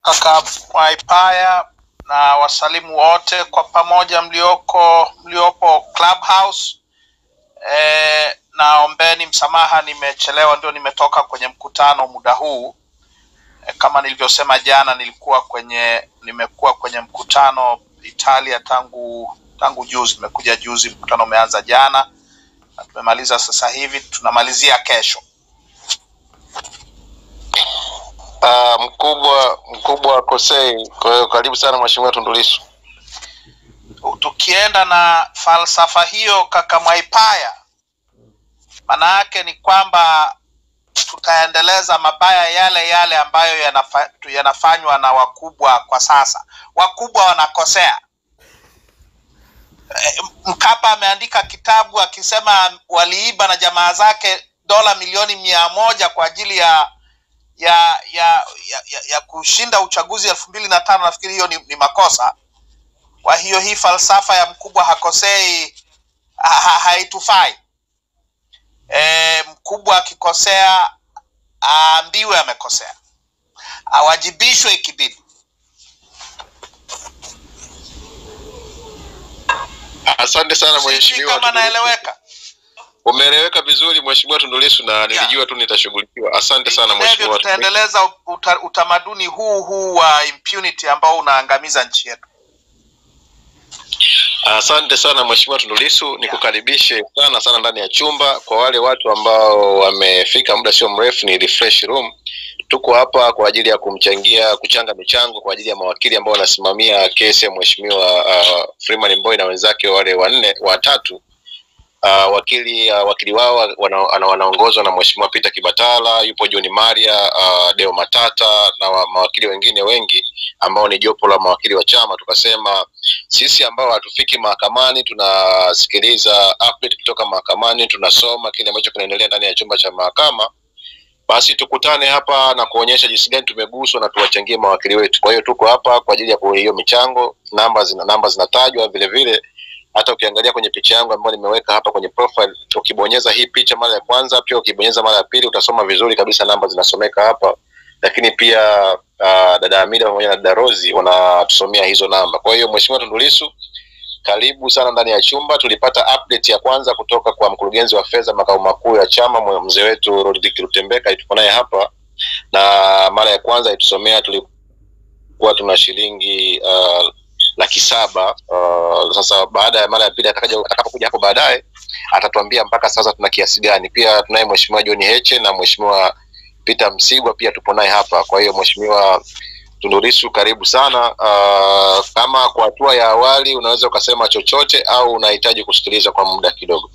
kaka Mwaipaya na wasalimu wote kwa pamoja mlioko mliopo Clubhouse. E, naombeni msamaha, nimechelewa, ndio nimetoka kwenye mkutano muda huu. E, kama nilivyosema jana, nilikuwa kwenye nimekuwa kwenye mkutano Italia tangu tangu juzi, nimekuja juzi, mkutano umeanza jana na tumemaliza sasa hivi, tunamalizia kesho. Uh, mkubwa mkubwa Kosei. Kwa hiyo karibu sana mheshimiwa Tundu Lissu. tukienda na falsafa hiyo kaka Mwaipaya, maana yake ni kwamba tutaendeleza mabaya yale yale ambayo yanafa, yanafanywa na wakubwa kwa sasa. Wakubwa wanakosea. E, Mkapa ameandika kitabu akisema waliiba na jamaa zake dola milioni mia moja kwa ajili ya ya ya ya, ya, ya kushinda uchaguzi elfu mbili na tano. Nafikiri hiyo ni, ni makosa. Kwa hiyo hii falsafa ya mkubwa hakosei ha, ha, haitufai. E, mkubwa akikosea aambiwe amekosea, awajibishwe ikibidi. Asante sana Sijui mheshimiwa kama Tundu Lissu. naeleweka. Umeeleweka vizuri mheshimiwa Tundu Lissu na nilijua tu nitashughulikiwa. Asante sana Vinginevyo mheshimiwa. Tundu Lissu. tutaendeleza uta, utamaduni huu huu wa impunity ambao unaangamiza nchi yetu. Asante sana mheshimiwa Tundu Lissu, nikukaribishe sana sana ndani ya chumba. Kwa wale watu ambao wamefika muda sio mrefu, ni refresh room. Tuko hapa kwa ajili ya kumchangia kuchanga michango kwa ajili ya mawakili ambao wanasimamia kesi ya mheshimiwa uh, Freeman Mbowe na wenzake wale wanne watatu. Uh, wakili uh, wakili wao wana, ana- wanaongozwa na mheshimiwa Peter Kibatala, yupo John Maria, uh, Deo Matata na wa, mawakili wengine wengi ambao ni jopo la mawakili wa chama. Tukasema sisi ambao hatufiki mahakamani tunasikiliza update kutoka mahakamani, tunasoma kile ambacho kinaendelea ndani ya chumba cha mahakama, basi tukutane hapa na kuonyesha jinsi gani tumeguswa na tuwachangie mawakili wetu. Kwa hiyo tuko hapa kwa ajili ya ku- hiyo michango, namba zina namba zinatajwa vile vile. Hata ukiangalia kwenye picha yangu ambayo nimeweka hapa kwenye profile, ukibonyeza hii picha mara ya kwanza, pia ukibonyeza mara ya pili, utasoma vizuri kabisa, namba zinasomeka hapa. Lakini pia uh, dada Amida pamoja na dada Rozi wanatusomea hizo namba. Kwa hiyo Mheshimiwa Tundu Lissu, karibu sana ndani ya chumba. Tulipata update ya kwanza kutoka kwa mkurugenzi wa fedha makao makuu ya chama mwe- mzee wetu Rodrick Lutembeka, tuko naye hapa, na mara ya kwanza itusomea tulikuwa tuna shilingi uh, laki saba. Uh, sasa baada ya mara ya pili atakaja atakapokuja hapo baadaye atatuambia mpaka sasa tuna kiasi gani. Pia tunaye Mheshimiwa John Heche na Mheshimiwa Peter Msigwa pia tupo naye hapa. Kwa hiyo Mheshimiwa Tundu Lissu karibu sana. Uh, kama kwa hatua ya awali unaweza ukasema chochote au unahitaji kusikiliza kwa muda kidogo?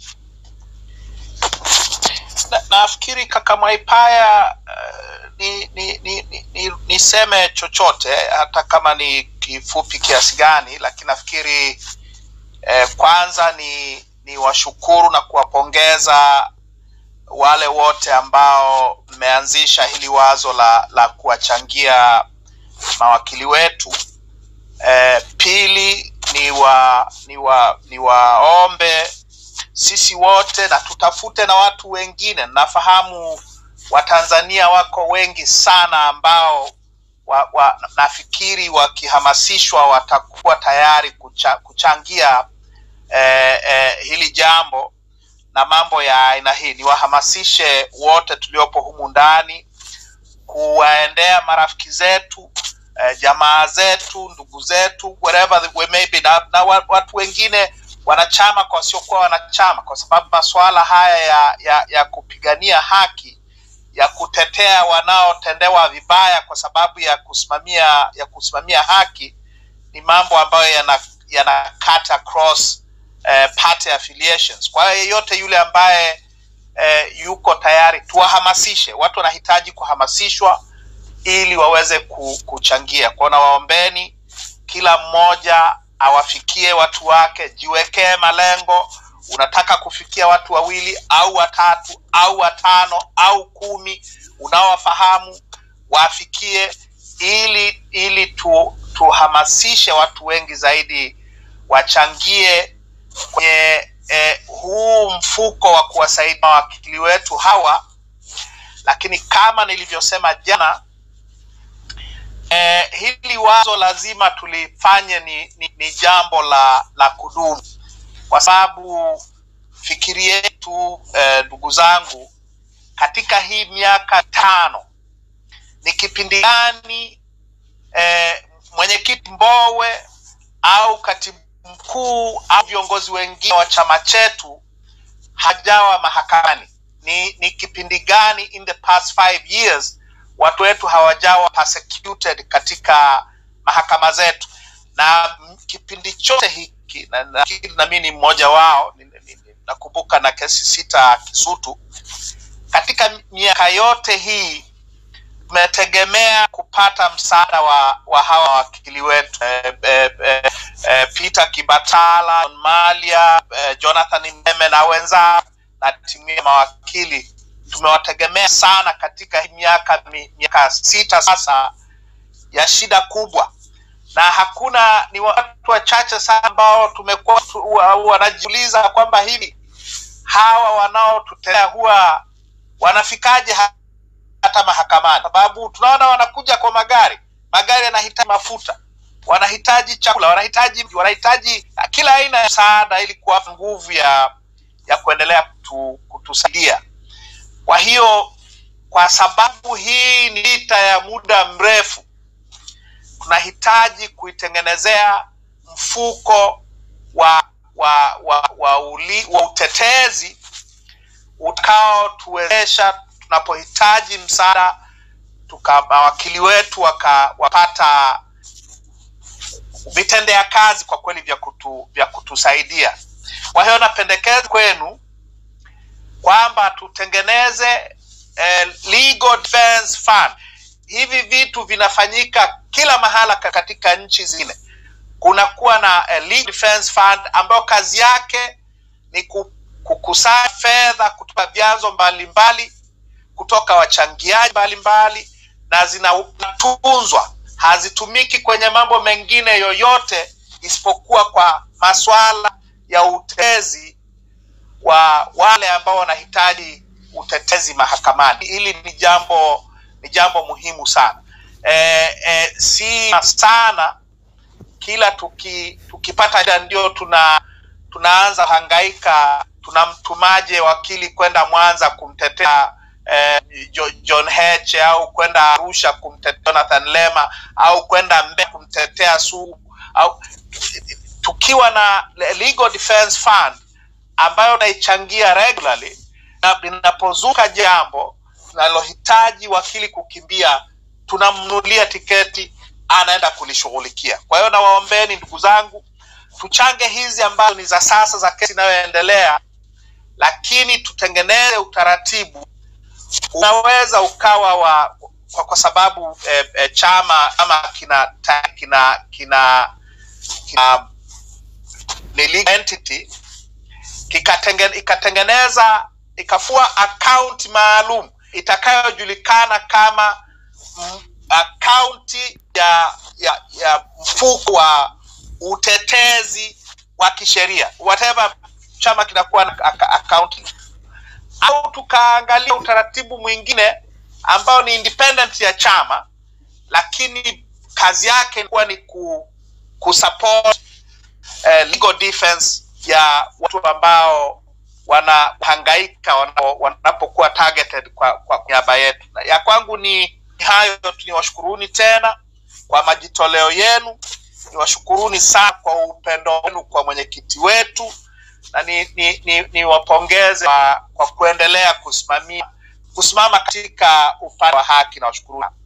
Na, nafikiri kaka Mwaipaya uh, ni, ni, ni, ni, ni, niseme chochote hata kama ni kifupi kiasi gani, lakini nafikiri eh, kwanza ni ni washukuru na kuwapongeza wale wote ambao mmeanzisha hili wazo la la kuwachangia mawakili wetu. Eh, pili ni wa ni wa ni waombe sisi wote na tutafute na watu wengine. Nafahamu Watanzania wako wengi sana ambao wa, wa, nafikiri wakihamasishwa watakuwa tayari kucha, kuchangia eh, eh, hili jambo na mambo ya aina hii. Niwahamasishe wote tuliopo humu ndani kuwaendea marafiki zetu eh, jamaa zetu, ndugu zetu, wherever the- we may be, na, na wa- watu wengine wanachama kwa wasiokuwa wanachama, kwa sababu masuala haya ya, ya, ya kupigania haki ya kutetea wanaotendewa vibaya kwa sababu ya kusimamia ya kusimamia haki ni mambo ambayo yana, yana cut across eh, party affiliations. Kwa hiyo yeyote yule ambaye eh, yuko tayari, tuwahamasishe. Watu wanahitaji kuhamasishwa ili waweze ku- kuchangia. Kwa hiyo nawaombeni kila mmoja awafikie watu wake, jiwekee malengo. Unataka kufikia watu wawili au watatu au watano au kumi unaowafahamu, wafikie ili ili tu, tuhamasishe watu wengi zaidi wachangie kwenye eh, huu mfuko wa kuwasaidia mawakili wetu hawa, lakini kama nilivyosema jana eh, hili wazo lazima tulifanye ni, ni, ni jambo la la kudumu, kwa sababu fikiri yetu ndugu eh, zangu, katika hii miaka tano ni kipindi gani eh, mwenyekiti Mbowe au katibu mkuu au viongozi wengine wa chama chetu hajawa mahakamani? Ni, ni kipindi gani in the past five years watu wetu hawajawa persecuted katika mahakama zetu? Na kipindi chote hiki na, na, na mimi ni mmoja wao, nakumbuka na kesi sita Kisutu. Katika miaka yote hii tumetegemea kupata msaada wa, wa hawa wakili wetu eh, eh, eh, eh, Peter Kibatala, John Malia, eh, Jonathan Meme na wenzao na timu ya mawakili tumewategemea sana katika miaka miaka sita sasa ya shida kubwa, na hakuna ni watu wachache sana ambao tumekuwa wanajiuliza kwamba hivi hawa wanaotutetea huwa wanafikaje hata mahakamani? Sababu tunaona wanakuja kwa magari, magari yanahitaji mafuta, wanahitaji chakula, wanahitaji wanahitaji kila aina ya msaada ili kuwapa nguvu ya ya kuendelea kutu, kutusaidia. Kwa hiyo kwa sababu hii ni vita ya muda mrefu, tunahitaji kuitengenezea mfuko wa wa wa, wa, uli, wa utetezi utakaotuwezesha tunapohitaji msaada tuka mawakili wetu wakapata vitendea kazi kwa kweli vya kutu, vya kutusaidia. Kwa hiyo napendekeza kwenu kwamba tutengeneze eh, legal defense fund. Hivi vitu vinafanyika kila mahala katika nchi zingine. Kunakuwa na eh, legal defense fund ambayo kazi yake ni kukusanya fedha kutoka vyanzo mbalimbali, kutoka wachangiaji mbalimbali, na zinatunzwa, hazitumiki kwenye mambo mengine yoyote isipokuwa kwa masuala ya utetezi wa wale ambao wanahitaji utetezi mahakamani. Hili ni jambo ni jambo muhimu sana. E, e, si sana kila tuki, tukipata ndio tuna tunaanza hangaika, tunamtumaje wakili kwenda Mwanza kumtetea eh, John Heche au kwenda Arusha kumtetea Jonathan Lema au kwenda Mbeya kumtetea Sugu au tukiwa na legal defense fund ambayo naichangia regularly, na linapozuka jambo linalohitaji wakili kukimbia, tunamnunulia tiketi, anaenda kulishughulikia. Kwa hiyo nawaombeni ndugu zangu, tuchange hizi ambazo ni za sasa za kesi inayoendelea, lakini tutengeneze utaratibu unaweza ukawa wa kwa, kwa sababu eh, eh, chama ama kina kina kina, kina ni legal entity kikatenge, ikatengeneza ikafua akaunti maalum itakayojulikana kama akaunti ya, ya, ya mfuko wa utetezi wa kisheria whatever chama kinakuwa na akaunti, au tukaangalia utaratibu mwingine ambao ni independent ya chama, lakini kazi yake kuwa ni ku, kusupport eh, legal defense ya watu ambao wanahangaika wanapokuwa targeted kwa, kwa niaba yetu. Ya kwangu ni hayo tu, niwashukuruni tena kwa majitoleo yenu, niwashukuruni sana kwa upendo wenu kwa mwenyekiti wetu na niwapongeze ni, ni kwa, kwa kuendelea kusimamia kusimama katika upande wa haki na washukuruni.